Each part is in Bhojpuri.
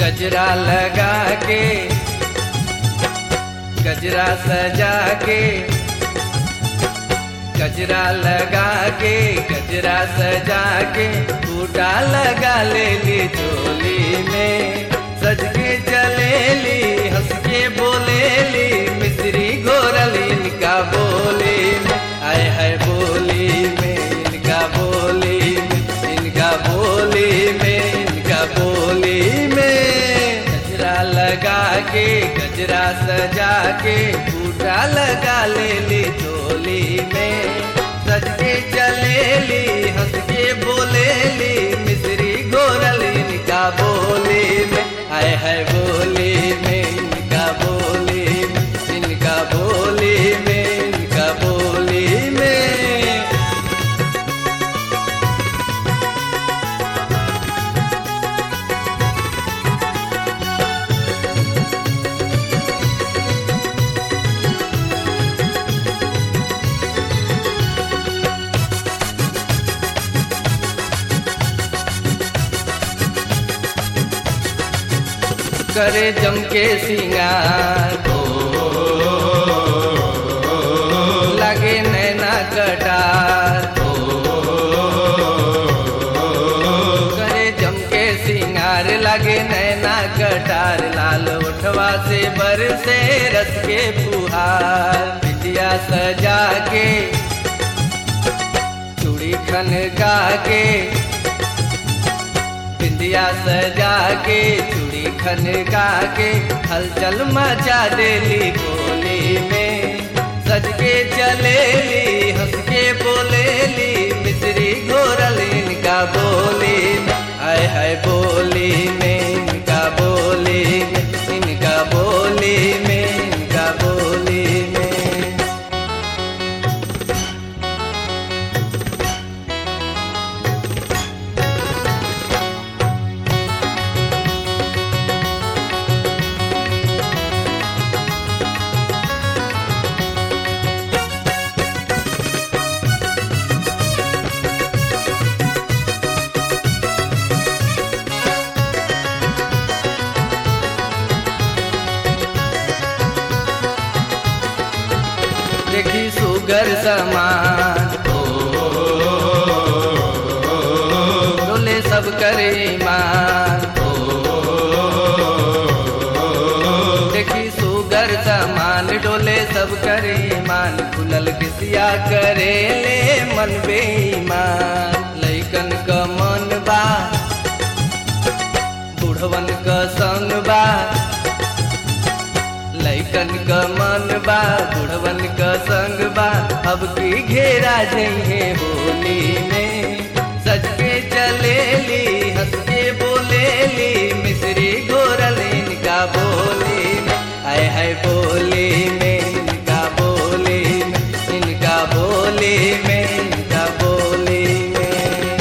गजरा लगा के गजरा सजा के गजरा लगा के गजरा सजा के बूटा लगा ले ली चोली में सज के चले ली हंस के बोले ली मिस्री घोरल इनका बोली में आय है बोली में इनका बोली में इनका बोली में इनका बोली में गजरा लगा के गजरा सजा के बूटा लगा ले ली चोली में सज के चले ली हंस के बोले ली मिस्री गोरल इनका बोली में आय है बोली में इनका बोली में इनका बोली में इनका बोली में करे जम के सिंगार लगे नैना कटार करे जम के सिंगार लगे नैना कटार लाल उठवा से बर से रस के फुहार बिटिया सजा के चूड़ी खन गा के बिंदिया सजा के चूड़ी खन गा के हलचल मचा देली बोली में सज के चले ली हंस के बोले ली मिश्री घोरल इनका बोली में आय हाय बोली में इनका बोली में इनका बोली में इनका बोली में देखी सुगर समान डोले सब करे ईमान देखी सुगर समान डोले सब करे ईमान खुलल किसिया करे ले मन बेईमान लैकन क मन बा बुढ़वन क संग बा लैकन क मन बा बुढ़वन क संग बा अब की घेरा जइहे होली में सज के चले ली हंस के बोले ली मिश्री गोरल इनका बोली में आय है बोली में इनका बोली में इनका बोली में इनका बोली में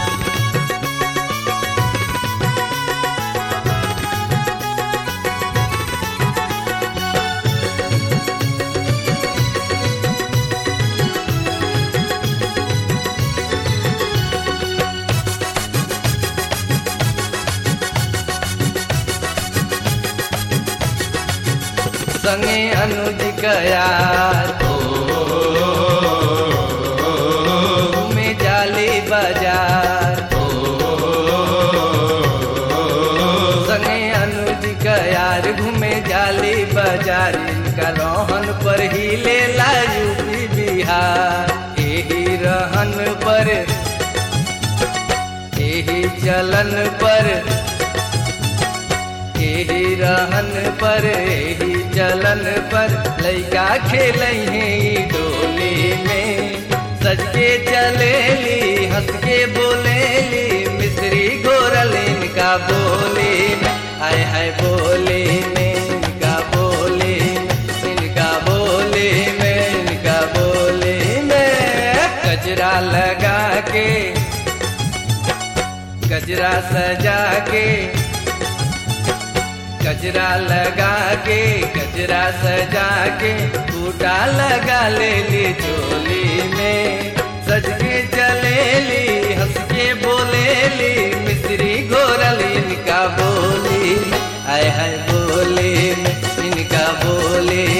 संगे अनुज कयार घूमे जाली बाजार संगे अनुज कयार घूमे जाली बाजार इनका रोहन पर ही ले ला यूपी बिहार यही रहन पर यही चलन पर यही रहन पर यही चलन पर लैका खेल डोली में सज के चले ली हंस के बोले ली मिश्री गोरल इनका बोली में आय हाय बोली में इनका बोली में इनका बोली में इनका बोली में गजरा लगा के गजरा सजा के गजरा लगा के गजरा सजा के बूटा लगा ले ली चोली में सज के चले ली हंस के बोले ली मिश्री घोरल इनका बोली हाय हाय बोले में इनका बोले